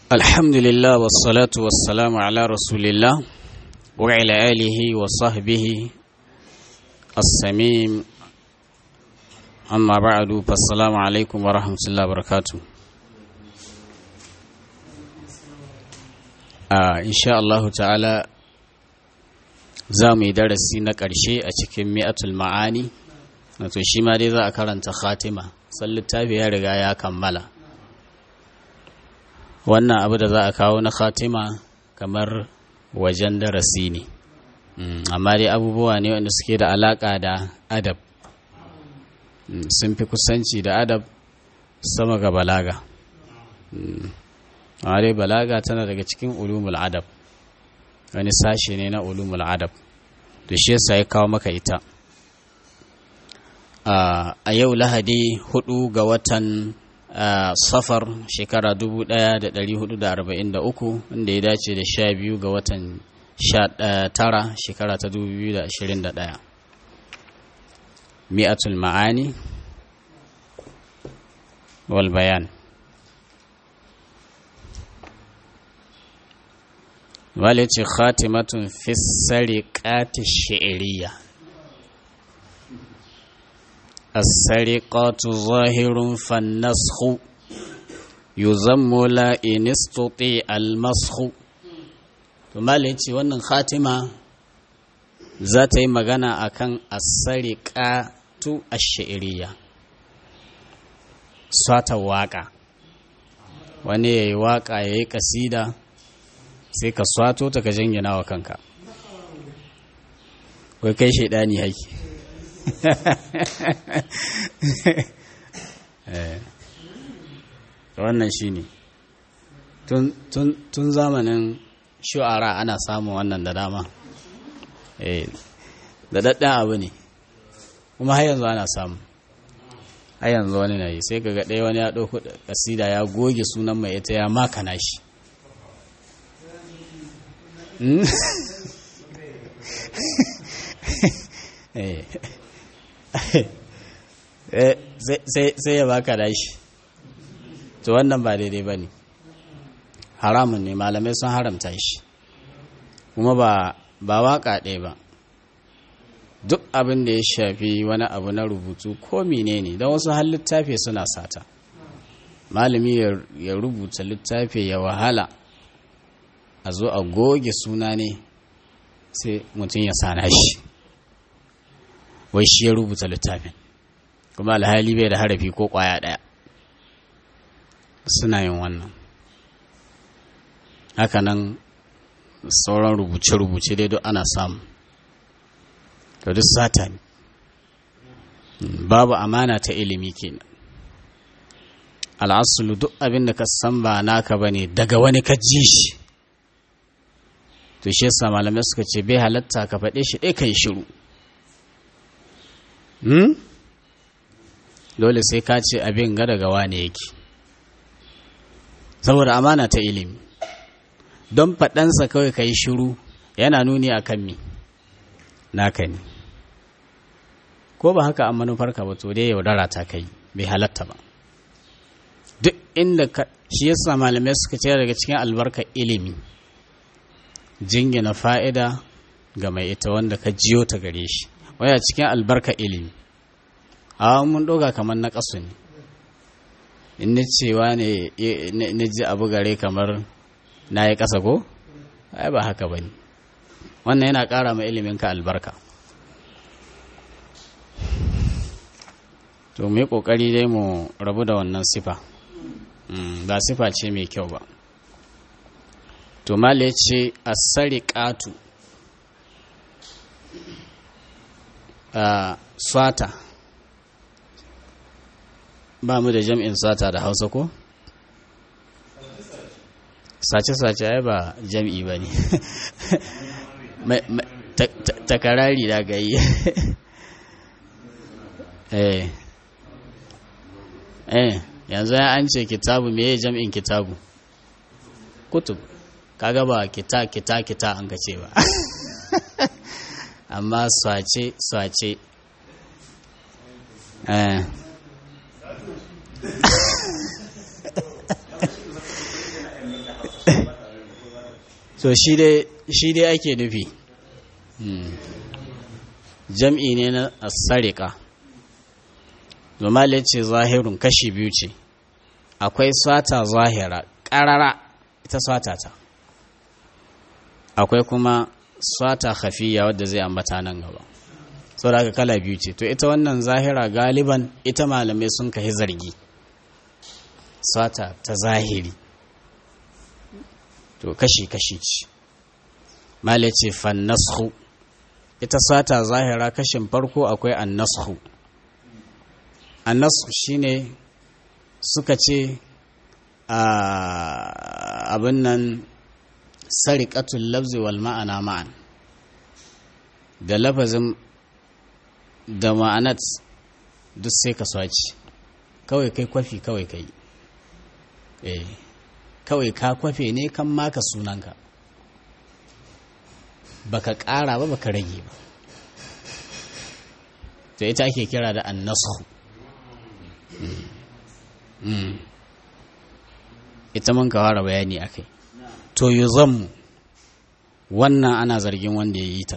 الحمد لله والصلاة والسلام على رسول الله وعلى آله وصحبه السميم أما بعد فالسلام عليكم ورحمة الله وبركاته آه إن شاء الله تعالى za mu yi darasi na ƙarshe a cikin mi'atul ma'ani wato shi ma dai za a karanta khatima san littafi ya riga ya kammala wannan abu da za a kawo na khatima kamar wajen darasi ne amma dai abubuwa ne wanda suke da alaƙa da adab sun fi kusanci da adab sama ga balaga amma dai balaga tana daga cikin ulumul adab wani sashe ne na ulumul adab da shi yasa ya kawo maka ita a yau lahadi hudu ga watan safar shekara 1443 wanda ya dace da sha biyu ga watan tara shekara ta 2021 mi'atul ma'ani wal bayan wale ce khatimatun fi sariƙati shi'iriya السرقات ظاهر فالنسخ يذم لا إن استطيع المسخ ثم ce wannan khatima za ta yi magana akan as-sariqatu ash-shi'riyya sata waka wani yayi waka yayi kasida sai ka swato ta ka jingina wa kanka wai kai shaidani haiki wannan shi ne tun zamanin shu'ara ana samun wannan da dama da daɗin abu ne kuma har yanzu ana samu har yanzu wani na yi sai ka ga ɗaya wani ya ɗauku ƙasida ya goge sunan mai ita ya makana shi sai ya baka dashi to wannan ba daidai ba ne haramun ne malamai sun haramta shi kuma ba ba waka ɗaya ba duk abin da ya shafi wani abu na rubutu ko menene don wasu har littafi suna sata malami ya rubuta littafi ya wahala a zo a goge suna ne sai mutum ya sana shi wai shi ya rubuta littafin kuma alhali bai da harafi ko kwaya ɗaya suna yin wannan hakanan sauran rubuce-rubuce dai duk ana samu to duk sata ne babu amana ta ilimi kenan al'asulu duk abin da ka san ba naka ba ne daga wani ka ji shi to shi yasa malamai suka ce bai halatta ka faɗe shi ɗaya ka yi shiru dole sai ka ce abin ga daga wane yake saboda amana ta ilimi don faɗansa kawai ka yi shiru yana nuni a kan mi naka ne ko ba haka an manufarka ba to dai yaudara ta kai bai halatta ba duk inda ka shi yasa malamai suka ce daga cikin albarkar ilimi jingina fa'ida ga mai ita wanda ka jiyo ta gare shi waya cikin albarka ilimi a mun ɗoga kamar na ƙasu ne in ni cewa ne na ji abu gare kamar na yi ƙasa ko ai ba haka ba ne wannan yana ƙara ma iliminka albarka to mu yi ƙoƙari dai mu rabu da wannan sifa ba sifa ce mai kyau ba to male ce a sariƙatu a swata ba mu da jam'in swata da hausa ko? sace-sace ai ba jam'i ba ne takarari da gayi eh eh yanzu ya an ce kitabu me jam'in kitabu kutub kaga ba kita kita kita an ka ce ba amma swace swace eh so shi dai ake nufi jam'i ne na asarika zumali ce zahirun kashi biyu ce akwai sata zahira ƙarara ita sata ta akwai kuma sata hafiya wadda zai ambata nan gaba sau da kala biyu ce to ita wannan zahira galiban ita malamai sun kahi zargi sata ta zahiri to kashi-kashi ce male ce fannashu ita sata zahira kashin farko akwai annashu annashu shine suka ce abin nan sariƙatul lafzi wal ma'ana ma'an da lafazin da ma'anat duk sai ka swaci kawai kai kwafi kawai kai eh kawai ka kwafe ne kan maka sunanka baka ƙara ba baka rage ba to ita ake kira da annasu ita mun ka fara bayani akai to yuzammu wannan ana zargin wanda ya yi ta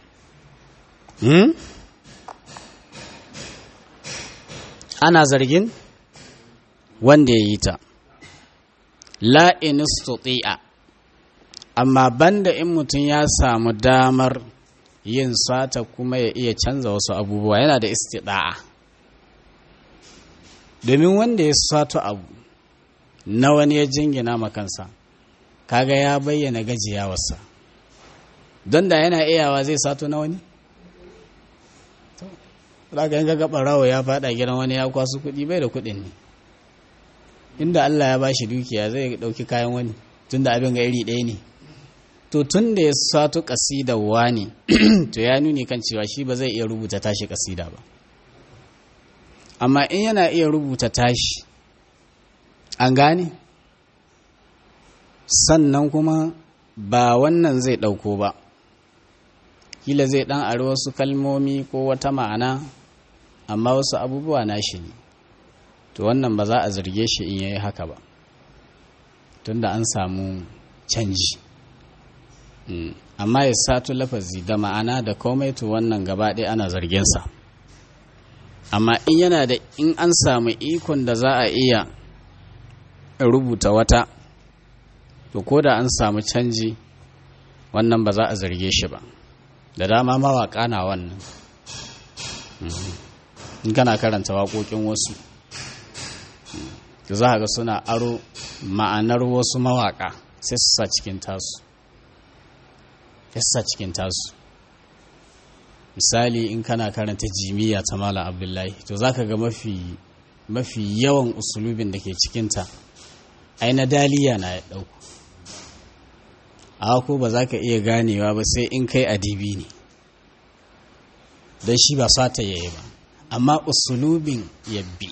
ana zargin wanda ya yi ta la'inistuti'a amma banda in mutum ya samu damar yin sata kuma ya iya canza wasu abubuwa yana da istida'a domin wanda ya sato abu na wani ya jingina makansa kaga ya bayyana gajiyawarsa don da yana iyawa zai sato na wani Raka yin gaga ɓarawo ya faɗa gidan wani ya kwasu kuɗi bai da kuɗin ne inda Allah ya bashi dukiya zai ɗauki kayan wani tunda abin ga iri ɗaya ne to tun da ya sato ƙasida wani to ya nuni kan cewa shi ba zai iya rubuta tashi ƙasida ba amma in yana iya rubuta tashi an gane sannan kuma ba wannan zai ɗauko ba kila zai ɗan ari wasu kalmomi ko wata ma'ana amma wasu abubuwa na shi ne to wannan ba za a zarge shi in yayi haka ba tunda an samu canji amma ya sato lafazi da ma'ana da komai to wannan gaba ɗaya ana zargensa amma in yana da in an samu ikon da za a iya rubuta wata to ko da an samu canji wannan ba za a zarge shi ba da dama mawaƙa na wannan in kana karanta waƙoƙin wasu za ga suna aro ma'anar wasu mawaƙa sai su sa cikin tasu sa cikin tasu misali in kana karanta jimiya ta malam abdullahi to za ka ga mafi mafi yawan usulubin da ke cikinta ai na daliya na ya ɗauku a ko ba za ka iya ganewa ba sai in kai adibi ne don shi ba sata yayi ba amma usulubin yabbi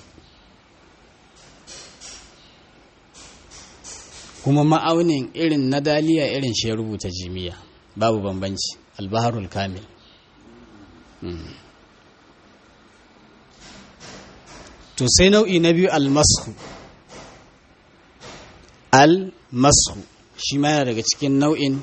kuma ma'aunin irin na daliya irin shi ya rubuta jimiya babu bambanci albaharul kamil to sai nau'i na biyu almasu almasu shi ma yana daga cikin nau'in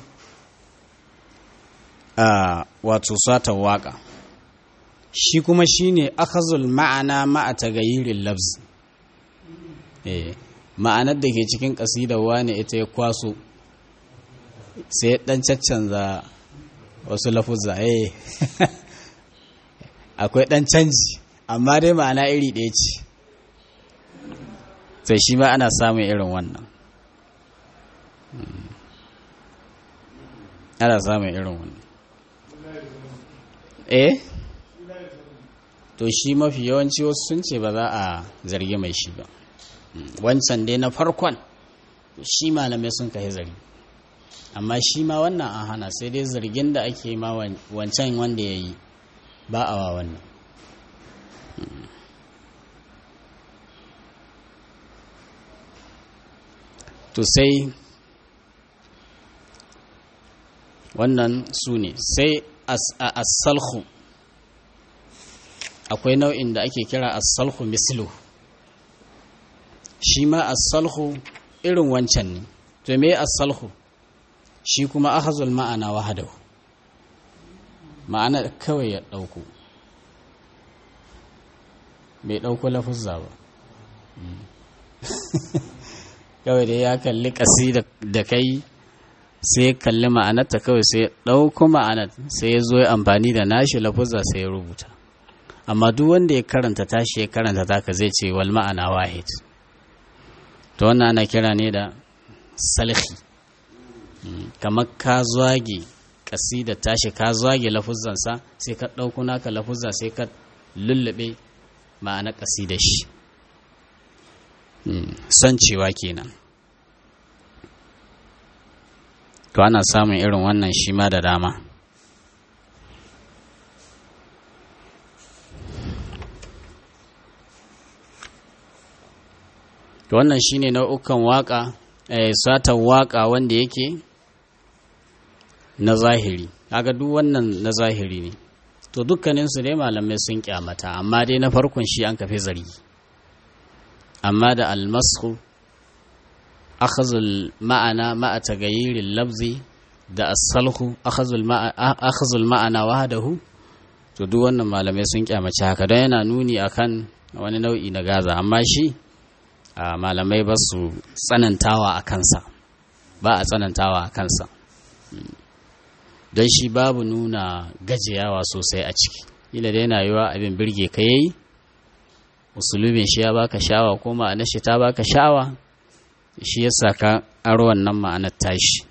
wato sata waka shi kuma shine akhazul ma'ana ma'a tagayirin lafzi eh ma'anar da ke cikin ƙasidar wane ita ya kwaso sai ɗan caccanza wasu lafuzza eh akwai ɗan canji amma dai ma'ana iri ɗaya ce sai shi ma ana samun irin wannan ana samun irin wannan eh to shi mafi yawanci wasu sun ce ba za a zargi mai shi ba wancan dai na farkon shi malamai sun kai zargi amma shi ma wannan an hana sai dai zargin da ake ma wancan wanda ya yi ba a wa wannan to sai wannan su ne sai asalhu akwai nau'in da ake kira asalhu mislu shi ma asalhu irin wancan ne to me asalhu shi kuma akhazul ma'ana wahadahu ma'ana kawai ya ɗauko bai ɗauko lafuzza ba kawai da ya kalli ƙasi da kai sai ya kalli ma'anarta kawai sai ya ɗauko ma'anar sai ya zo ya amfani da nashi lafuzza sai ya rubuta amma duk wanda ya karanta tashi ya karanta taka zai ce wal ma'ana wahid to wannan ana kira ne da salhi kamar ka zage da tashi ka zage lafuzzansa sai ka ɗauko naka lafuzza sai ka lullube ma'ana da shi son cewa kenan to ana samun irin wannan shi ma da dama to wannan shine nau'ukan waka eh, satan waka wanda yake na zahiri kaga duk wannan na zahiri ne to dukkaninsu dai malamai sun kyamata amma dai na farkon shi an kafe zargi amma da almasu akhazul ma'ana ma'a tagayyirin labzi da asalhu akhazul ma'ana wahadahu to duk wannan malamai sun kyamaci haka don yana nuni akan wani nau'i na gaza amma shi malamai ba su tsanantawa a kansa ba a tsanantawa a kansa don shi babu nuna gajiyawa sosai a ciki ila da yana yiwa abin birge ka yayi musulmin shi ya baka shawa ko ma'anar shi ta baka shawa shi ya saka aro wannan ma'anar tashi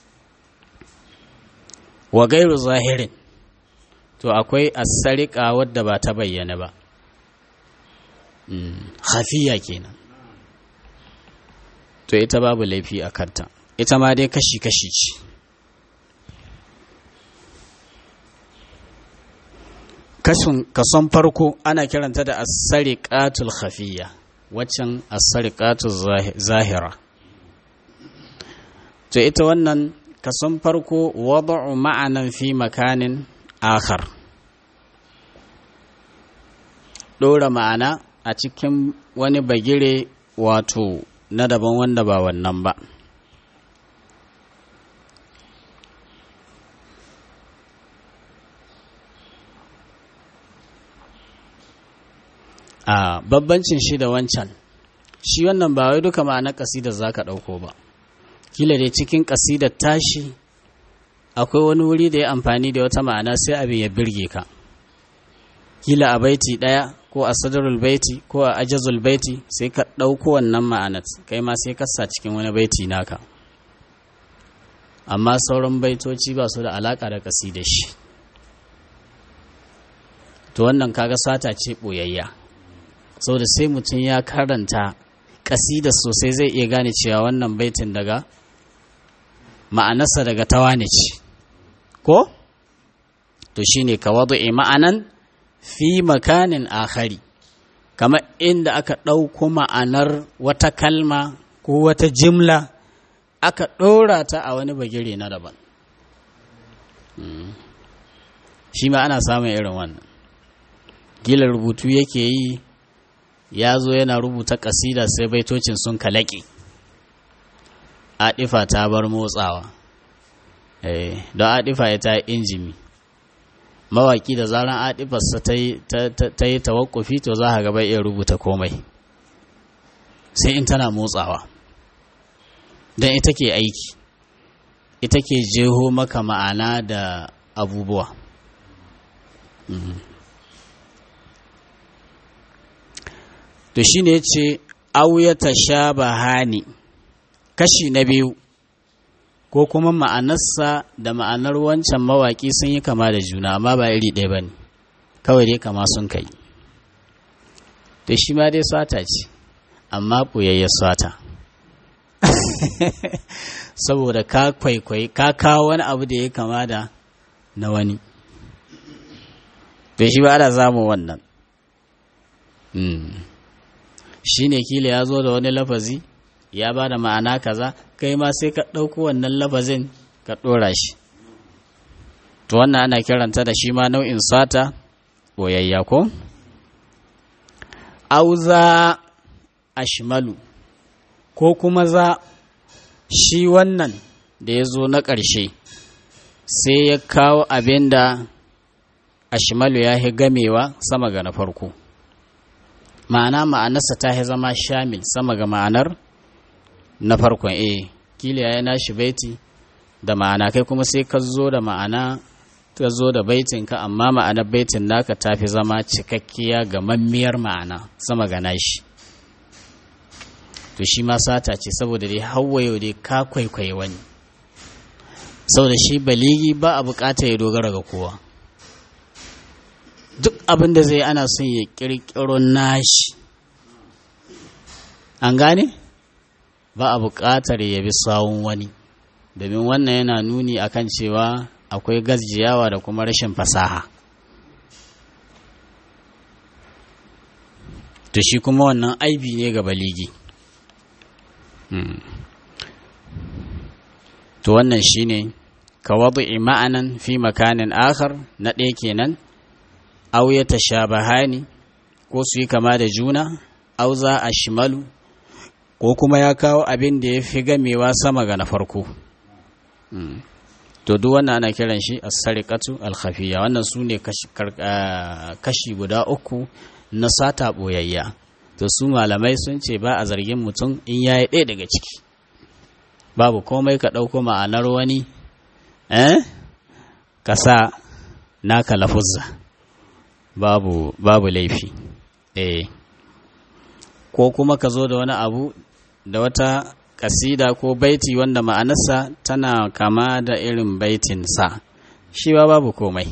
wa gairu zahirin to akwai asarika wadda ba ta bayyana ba hafiya kenan to ita babu laifi a kanta ita ma dai kashi-kashi ce kason farko ana kiranta da asariƙatul khafiyya waccan asariƙatul zahira to ita wannan kason farko wada'u ma'anan fi makanin akhar ɗora ma'ana a cikin wani bagire wato na daban wanda ba wannan ba a babbancin shi da wancan shi wannan ba wai duka ma'anar ƙasidar za ka ɗauko ba kila dai cikin ƙasidar tashi akwai wani wuri da ya amfani da wata ma'ana sai abin ya birge ka kila a baiti ɗaya ko a sadarul baiti ko a ajazul baiti sai ka ɗauko wannan ma'anar kai ma sai ka sa cikin wani baiti naka amma sauran baitoci ba su da alaƙa da ƙasidar shi to wannan kaga sata ce ɓoyayya saboda sai mutum ya karanta ƙasida sosai zai iya gane cewa wannan baitin daga ma'anarsa daga tawane ce ko to shine ka wadu'i ma'anan fi makanin akhari kamar inda aka ɗauko ma'anar wata kalma ko wata jimla aka ɗora ta a wani bagire na daban shi ma ana samun irin wannan gila rubutu yake yi ya zo yana rubuta ƙasida sai baitocin sun kalaƙe aɗifa ta bar motsawa don aɗifa ya ta injimi mawaƙi da zaran aɗifarsa ta yi tawakkufi to za a gaba iya rubuta komai sai in tana motsawa don ita ke aiki ita ke jeho maka ma'ana da abubuwa to shi ne ce auyata sha bahani kashi na biyu ko kuma ma'anarsa da ma'anar wancan mawaƙi sun yi kama da juna amma ba iri ɗaya ba ne kawai dai kama sun kai to shi ma dai swata ce amma ɓoyayya swata saboda ka kwaikwai ka kawo wani abu da ya kama da na wani to shi ba ana zamu wannan shi ne kila ya zo da wani lafazi ya ba da ma'ana kaza kai ma sai ka ɗauko wannan lafazin ka ɗora shi to wannan ana kiranta da shi ma nau'in sata ɓoyayya ko auza ashmalu ko kuma za shi wannan da ya zo na ƙarshe sai ya kawo abin da ashimalu ya yi gamewa sama ga na farko ma'ana ma'anarsa ta yi zama shamil sama ga ma'anar na farkon eh kila ya yi nashi baiti da ma'ana kai kuma sai ka zo da ma'ana ka zo da baitinka amma ma'anar baitin naka ta fi zama cikakkiya ga mammiyar ma'ana sama ga nashi to shi ma sata ce saboda dai yau dai ka kwaikwayi wani saboda shi baligi ba a bukata ya dogara ga kowa duk abin da zai ana son ya kirkiro nashi an gane ba a bukatar ya bi sawun wani domin wannan yana nuni akan cewa akwai gajiyawa da kuma rashin fasaha to shi kuma wannan aibi ne ga baligi to wannan shine ka wadu'i ma'anan fi makanin akhar na ɗaya kenan aw ya tashabahani ko su yi kama da juna aw za a shimalu ko kuma ya kawo abin da ya fi gamewa sama ga na farko to duk wannan ana kiran shi as-sariqatu al-khafiyya wannan su ne kashi guda uku na sata boyayya to su malamai sun ce ba a zargin mutum in yayi ɗaya daga ciki babu komai ka ɗauko ma'anar wani eh ka sa naka lafuzza babu babu laifi eh ko kuma ka zo da wani abu da wata kasida ko baiti wanda ma'anarsa tana kama da irin baitin sa shi ba babu komai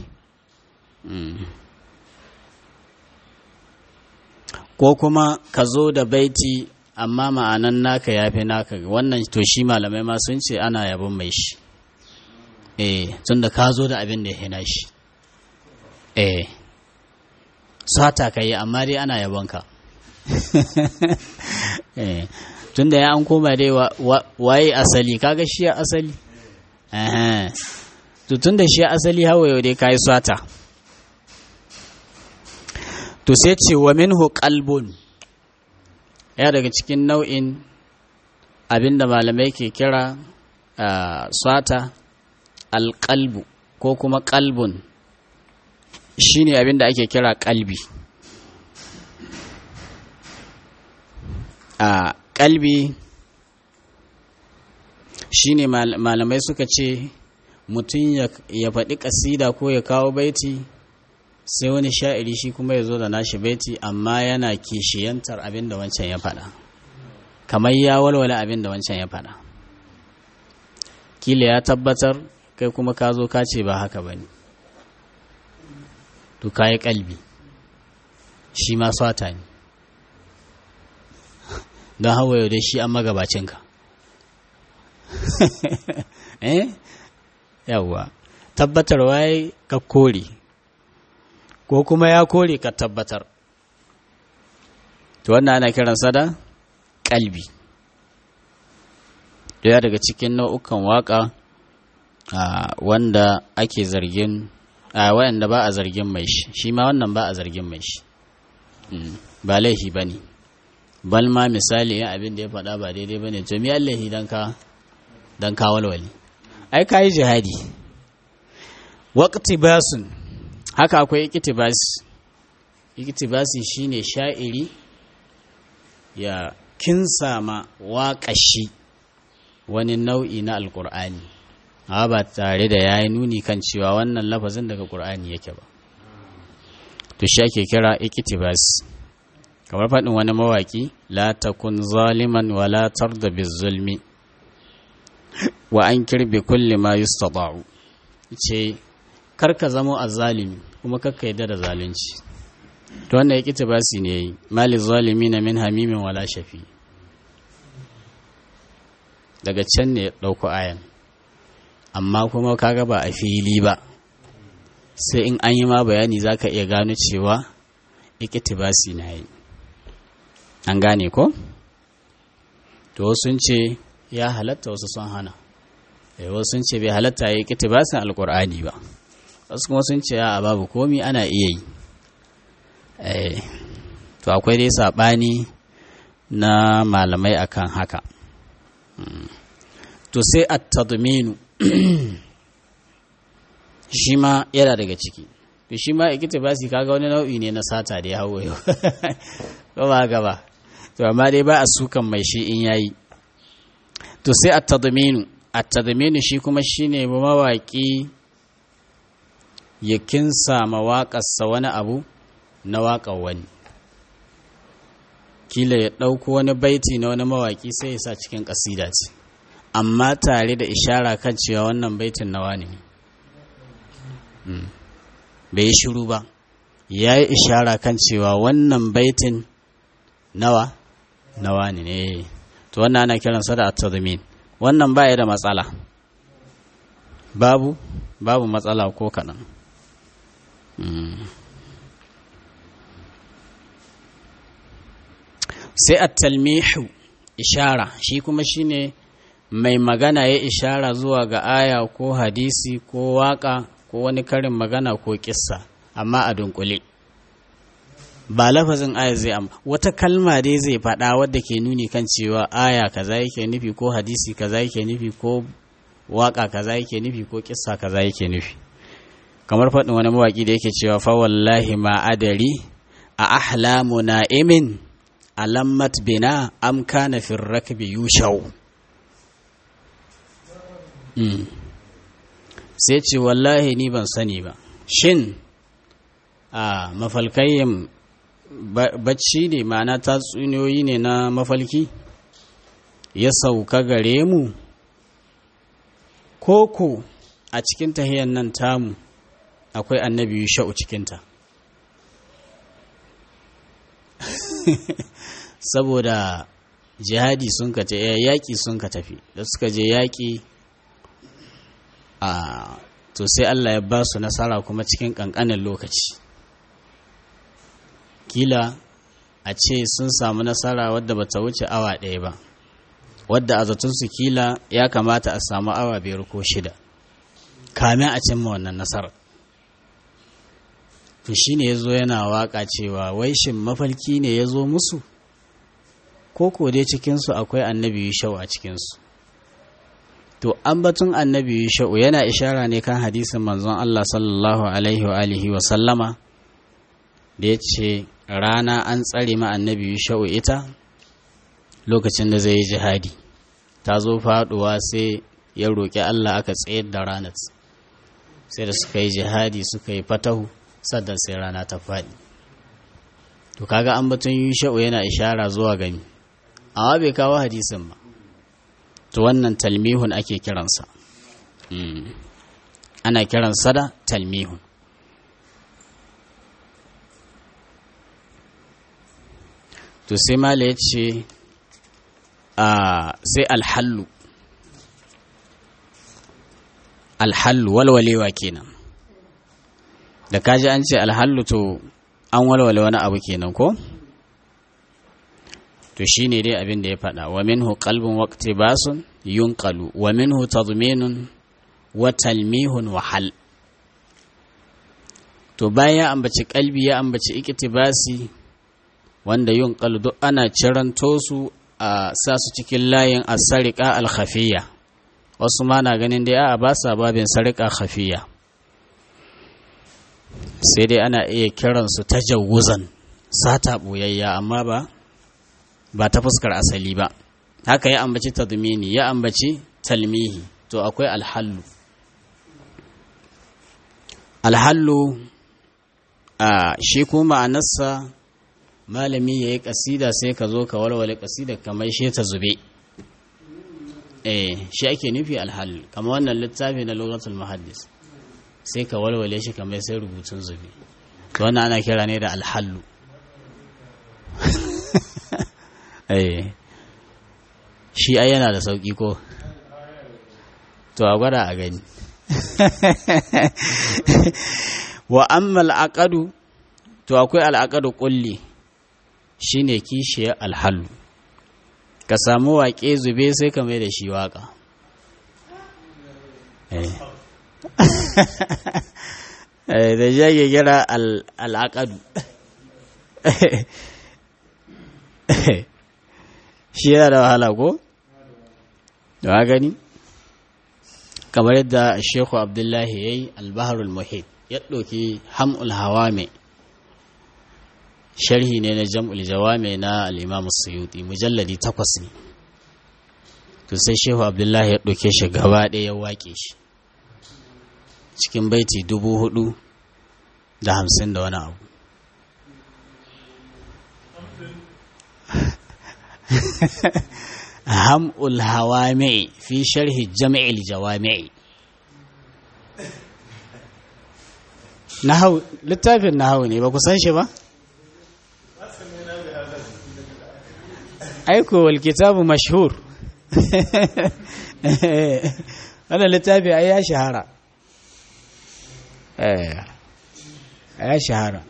ko kuma ka zo da baiti amma ma'anan naka ya fi naka wannan to shi malamai ma sun ce ana yabon mai shi eh tun da ka zo da abin da ya hina shi eh sata ka yi amma dai ana yabon ka eh tun da ya an koma dai waye asali kaga shi ya asali to tun da shi asali hawa yau dai ka yi sata to sai ce wa minhu qalbun ya daga cikin nau'in abinda malamai ke kira sata alƙalbu ko kuma ƙalbun shine abinda ake kira ƙalbi a ƙalbi shine malamai suka ce mutum ya faɗi ƙasida ko ya kawo baiti sai wani sha'iri shi kuma ya zo da nashi baiti amma yana kishiyantar abin da wancan ya faɗa kamar ya walwala abin da wancan ya faɗa kila ya tabbatar kai kuma ka zo ka ce ba haka ba ne to ka yi kalbi shi ma swata ne don hawa yau dai shi an magabacinka eh yawwa tabbatarwa ya ka kore ko kuma ya kore ka tabbatar to wannan ana kiransa da kalbi daya daga cikin nau'ukan waka wanda ake zargin a wayanda ba a zargin mai shi shi ma wannan ba a zargin mai shi ba laifi ba ne bal ma misali yin abin da ya faɗa ba daidai ba ne to mi laifi don ka don ka walwali ai ka yi jihadi waqti basun haka akwai ikitibasi ikitibasi shine sha'iri ya kinsa ma waƙashi wani nau'i na alƙur'ani amma ba tare da ya yi nuni kan cewa wannan lafazin daga ƙur'ani yake ba to shi ake kira ikitibasi kamar faɗin wani mawaƙi la takun zaliman wa la tarda bizulmi wa an kirbe kulli ma yustata'u ce karka zamo azzalimi kuma kakka yadda da zalunci to wannan ya kita basi ne yi mali zalimi na min hamimin wala shafi daga can ne ya ɗauko ayan amma kuma kaga ba a fili ba sai in an yi ma bayani za ka iya gano cewa ikitibasi na yi an gane ko to sun ce ya halatta wasu sun hana wasu sun ce bai halatta ya yi ikitibasin alkur'ani ba wasu kuma sun ce a babu komi ana iya yi to akwai dai saɓani na malamai akan haka to to sai at-tadminu shi ma yana daga ciki to shi ma iktibasi kaga wani nau'i ne na sata da ya hawo yau ko ba gaba to amma dai ba a sukan mai shi in yayi to sai at-tadminu at-tadminu shi kuma shine mawaki ya kinsa mawaƙarsa wani abu na waƙar wani kila ya ɗauko wani baiti na wani mawaƙi sai ya sa cikin ƙasida ce amma tare da ishara kan cewa wannan baitin nawa ne bai yi shiru ba ya yi ishara kan cewa wannan baitin nawa nawa ne to wannan ana kiransa da at-tadmin wannan baya da matsala babu babu matsala ko kaɗan sai at-talmihu ishara shi kuma shine mai magana ya ishara zuwa ga aya ko hadisi ko waka ko wani karin magana ko kissa amma a dunkule ba lafazin aya zai amma wata kalma dai zai faɗa wadda ke nuni kan cewa aya kaza yake nufi ko hadisi kaza yake nufi ko waka kaza yake nufi ko kissa kaza yake nufi kamar faɗin wani mawaƙi da yake cewa fa wallahi ma adari a ahlamu na'imin alammat bina am kana fi rakbi yushau sai ce wallahi ni ban sani ba shin a mafalkayin bacci ne ma'ana tatsuniyoyi ne na mafalki ya sauka gare mu koko a cikin tahiyar nan tamu akwai annabi sha'u cikinta saboda jihadi sun ka yaƙi sun ka tafi da suka je yaƙi a to sai Allah ya ba su nasara kuma cikin ƙanƙanin lokaci kila a ce sun samu nasara wadda ba ta wuce awa ɗaya ba wadda a zatunsu kila ya kamata a samu awa biyar ko shida kamin a cimma wannan nasarar to shi ne ya zo yana waka cewa wai shin mafalki ne ya zo musu ko ko dai cikinsu akwai annabi yushau a cikinsu to batun annabi yushau yana ishara ne kan hadisin manzon Allah sallallahu alaihi wa alihi wa sallama da ya ce rana an tsare ma annabi yushau ita lokacin da zai yi jihadi ta zo faduwa sai ya roƙi Allah aka tsayar da ranar sai da suka yi jihadi suka yi fatahu sannan sai rana ta faɗi to kaga an batun yusha'u yana ishara zuwa gani amma bai kawo hadisin ba to wannan talmihun ake kiransa ana kiransa da talmihun to sai mala ya ce sai alhallu alhallu walwalewa kenan da kaji an ce alhallu to an walwale wani abu kenan ko to shine dai abin da ya faɗa wa minhu qalbun waqti basun yunqalu wa minhu tadminun wa talmihun wa hal to bayan ya ambaci kalbi ya ambaci iktibasi wanda yunqalu duk ana ciranto su a sa su cikin layin as-sariqa al-khafiyya wasu ma na ganin dai a ba sa babin sariqa khafiyya sai dai ana iya kiransu ta jawuzan sata ɓoyayya amma ba ba ta fuskar asali ba haka ya ambaci tadmini ya ambaci talmihi to akwai alhallu alhallu a shi kuma ma'anarsa malami ya yi ƙasida sai ka zo ka walwale ƙasida kamar shi ta zube eh shi ake nufi alhallu kamar wannan littafi na luratul muhaddis sai ka walwale shi kamar sai rubutun zubi to wannan ana kira ne da alhallu shi ai yana da sauki ko to a gwada a gani wa amma al'aqadu to akwai al'aqadu kulli shine kishiyar alhallu ka samu waƙe zube sai ka mai da shi waƙa da jage gira al'aqadu shi yana da wahala ko? da gani? kamar yadda shehu abdullahi ya yi albaharul muhit ya ɗauki ham'ul hawame sharhi ne na jam'ul jawame na al'imamu suyuti mujalladi takwas ne to sai shehu abdullahi ya ɗauke shi gaba ɗaya ya waƙe shi cikin baiti dubu hudu da hamsin da wani abu ham'ul hawame fi sharhi jam'il jawami'i nahau littafin nahau ne ba ku san shi ba aiko wal kitabu mashhur wannan littafi ai ya shahara eh ya shahara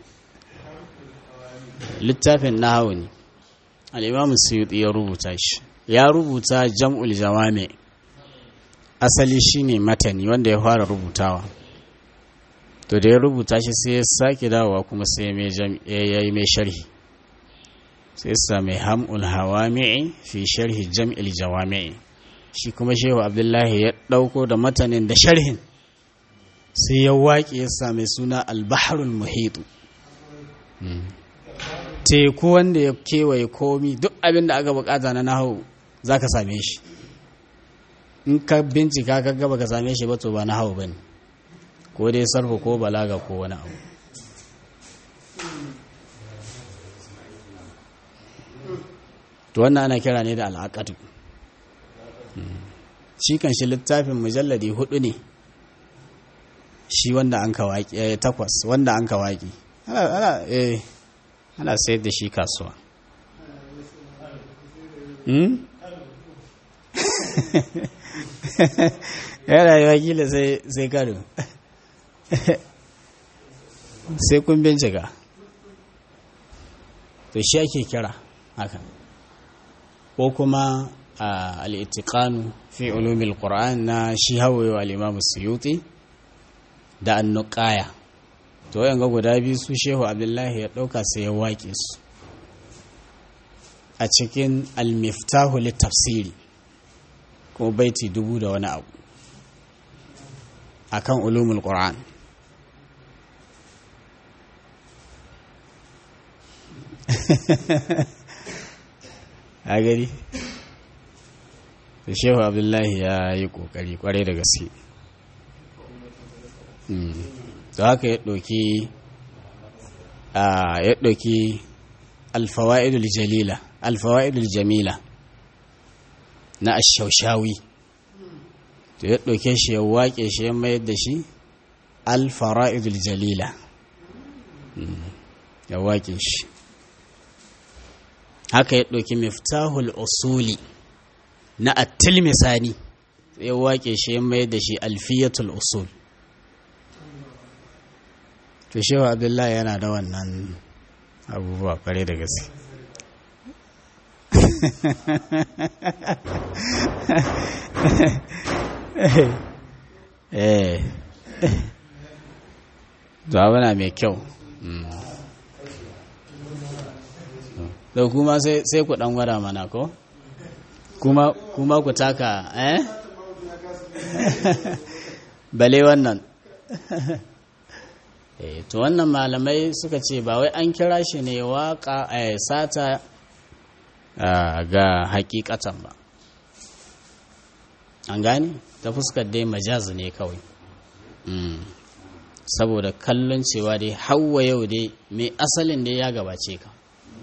littafin nahau ne al-imam suyuti ya rubuta shi ya rubuta jam'ul jawami asali shine matani wanda ya fara rubutawa to da ya rubuta shi sai ya sake dawowa kuma sai ya yi mai sharhi sai sa mai ham'ul hawami'i fi sharhi jam'il jawami'i shi kuma shehu abdullahi ya ɗauko da matanin da sharhin sai ya waƙe ya sa mai suna albaharul muhitu teku wanda ya kewaye komi duk abin da aka bukata na nahu za ka same shi in ka bincika ka gaba ka same shi ba to ba nahu ba ne ko dai sarfa ko balaga ko wani abu to wannan ana kira ne da al'aqatu shi kan shi littafin mujalladi hudu ne shi wanda an ka waƙi eh, takwas wanda an ka waƙi ana ana eh ana sayar da shi kasuwa hmm? ya rayuwa kila sai sai karo sai kun bincika to shi ake kira haka ko kuma al'itiƙanu fi ulumil ƙura'an na shi hawaye al'imamu suyuti da annuƙaya to yanga guda biyu su shehu abdullahi ya ɗauka sai ya waƙe su a cikin almiftahu tafsiri ko baiti dubu da wani abu akan ulumul ƙura'an a gari da shehu abdullahi ya yi kokari kwarai da gaske da haka ya ɗauki ya ɗauki alfawa'idul jalila alfawa'idul jamila na ashaushawi to ya ɗauke shi ya waƙe shi ya mayar da shi alfara'idul jalila ya waƙe shi haka ya ɗauki miftahul usuli na attil misani ya waƙe shi ya mayar da shi alfiyatul usul to shewa abdullahi yana da wannan abubuwa kware da gaske eh na mai kyau da kuma sai ku dan gwada mana ko kuma ku taka eh bale wannan eh to wannan malamai suka ce ba wai an kira shi ne waka eh sata ga hakikatan ba an gane ta fuskar dai majaz ne kawai saboda kallon cewa dai hawa yau dai mai asalin dai ya gabace ka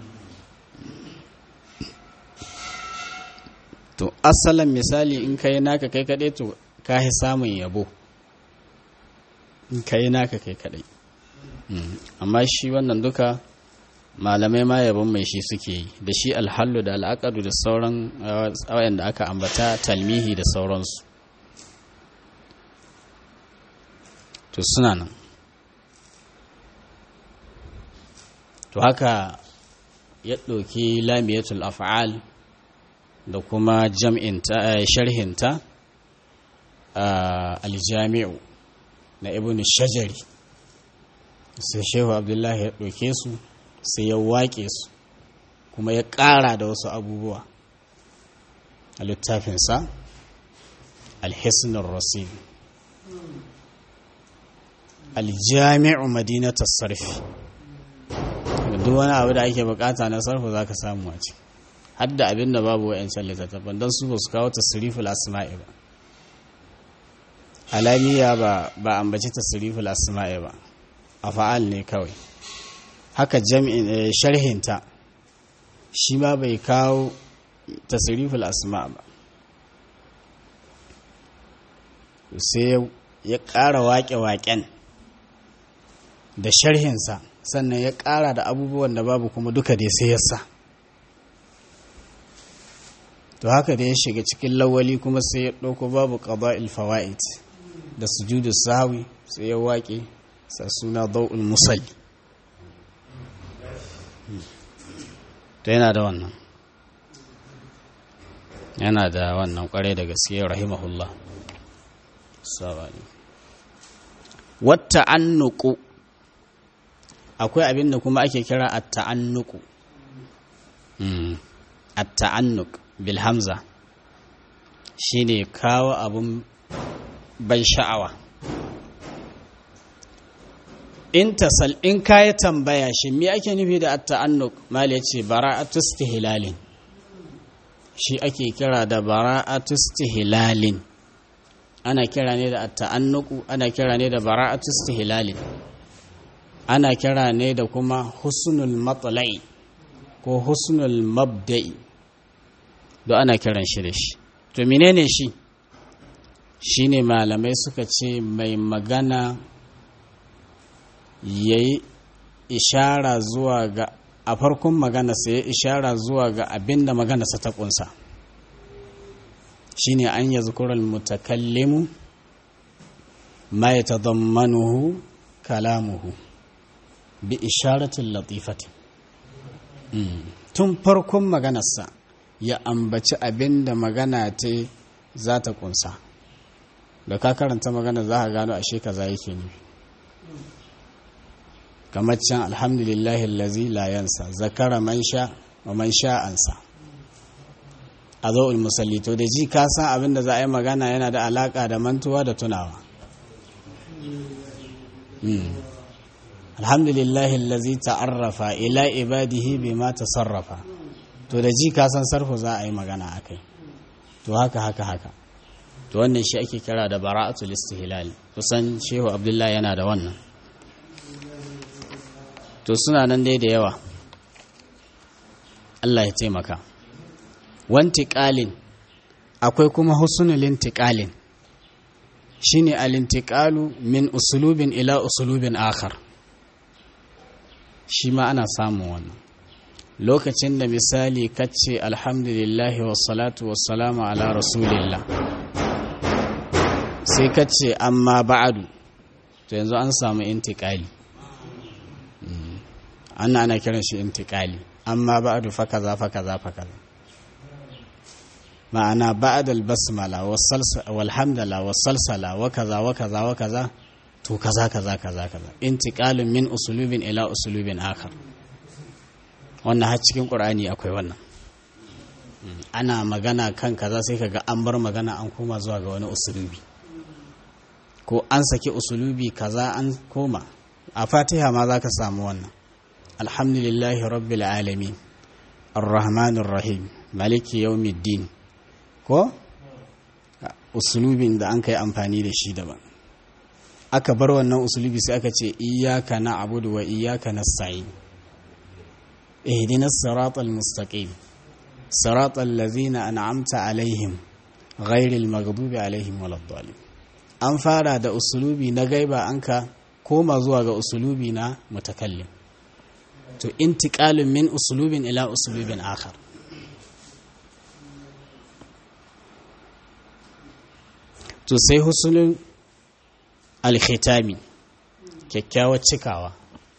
to asalin misali in ka yi naka kai kaɗai to ka yi samun yabo in ka yi naka kai kaɗai amma shi wannan duka malamai ma yabon mai shi suke yi da shi alhallu da al'akadu da sauran wayan da aka ambata talmihi da sauransu to suna nan to haka ya ɗauki lamiyatul af'al da kuma jam'inta sharhinta aljami'u na ibn shajari sai shehu abdullahi ya ɗauke su sai ya waƙe su kuma ya ƙara da wasu abubuwa a littafinsa alhisnul rasid aljami'u madinatar sarfi duk wani abu da ake bukata na sarfu za ka samu a ciki hadda abin da babu wa'yancan littattafan don su ba su kawo tasiriful asma'i ba alamiya ba ba ambaci tasiriful asma'i ba a fa'al ne kawai haka jami'in sharhinta shi ma bai kawo tasiriful asma ba sai ya ƙara waƙe-waƙen da sharhinsa sannan ya ƙara da abubuwan da babu kuma duka dai sai ya sa to haka da ya shiga cikin lawali kuma sai ya ɗauko babu ƙaba'il fawa'id da sujudu sahawi sai ya waƙe sa suna dau'ul musalli to yana da wannan yana da wannan kwarai da gaske rahimahullah sabani wata annuku akwai abin da kuma ake kira at-ta'annuku at-ta'annuk bil hamza shine kawo abun ban sha'awa in tasal in kayi tambaya shi me ake nufi da at-ta'annuk mal yace bara'atu istihlalin shi ake kira da bara'atu istihlalin ana kira ne da at-ta'annuku ana kira ne da bara'atu istihlalin ana kira ne da kuma husnul matla'i ko husnul mabda'i do ana kiran shi da shi to menene shi shine malamai suka ce mai magana ya yi ishara zuwa ga a farkon maganarsa ya ishara zuwa ga abin da maganarsa ta kunsa shine an yi zukurar mutakallimu ma ya tadammanuhu kalamuhu bi isharatin latifatin tun farkon maganarsa ya ambaci abin da magana ta za ta kunsa da ka karanta magana za ka gano ashe kaza yake nufi kamar can alhamdulillahi allazi la yansa zakara man sha wa man sha ansa a zo musalli to da ji ka san abin da za a yi magana yana da alaka da mantuwa da tunawa alhamdulillahi allazi ta'arrafa ila ibadihi bima tasarrafa to da ji ka san sarfu za a yi magana akai to haka haka haka to wannan shi ake kira da bara'atul istihlal kusan shehu abdullahi yana da wannan to suna nan dai da yawa Allah ya taimaka wantiƙalin akwai kuma husnul intiqalin shine al-intiqalu min usulubin ila usulubin akhar shi ma ana samun wannan lokacin da misali kace alhamdulillahi wassalatu wassalamu ala rasulillah sai kace amma ba'adu to yanzu an samu intiqali ana ana kiran shi intiqali amma ba'du fa kaza fa kaza fa kaza ma'ana ba'da al-basmala walhamdala wasalsala wa kaza wa kaza wa kaza to kaza kaza kaza kaza intiqalun min usulubin ila usulubin akhar wannan har cikin qur'ani akwai wannan ana magana kan kaza sai kaga an bar magana an koma zuwa ga wani usulubi ko an saki usulubi kaza an koma a fatiha ma zaka samu wannan alhamdulillahi rabbil alamin arrahmanir rahim maliki yawmiddin ko usulubin da an kai amfani da shi daban aka bar wannan usulubi sai aka ce iyyaka na'budu wa iyyaka nasta'in ihdinas siratal mustaqim siratal ladzina an'amta alaihim ghairil maghdubi alaihim waladdallin an fara da usulubi na gaiba an ka koma zuwa ga usulubi na mutakallim to intiqalun min usulubin ila usulubin akhar to sai husnul alkhitami kyakkyawar cikawa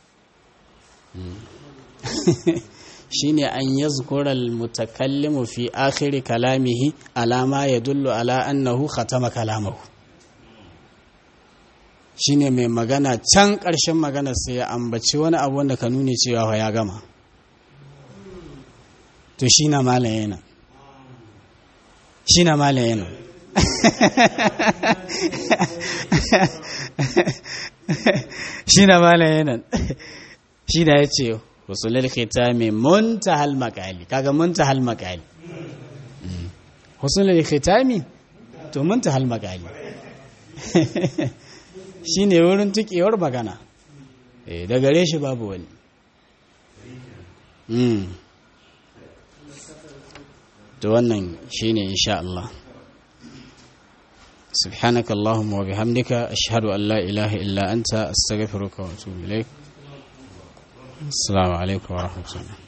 shine an yazkura almutakallimu fi akhiri kalamihi alama yadullu ala annahu khatama kalamahu shine mai magana can ƙarshen magana sai ya ambaci wani abu wanda ka nuni cewa ya gama to shi na malaye nan shi na malaye nan shi na malaye nan shi na ya ce husulul khitami muntahal makali kaga muntahal makali husulul khitami to muntahal makali shi ne wurin tukewar magana da gare shi babu wani to wannan shi ne insha Allah سبحانك اللهم وبحمدك أشهد أن لا إله إلا أنت أستغفرك وأتوب إليك السلام عليكم ورحمة الله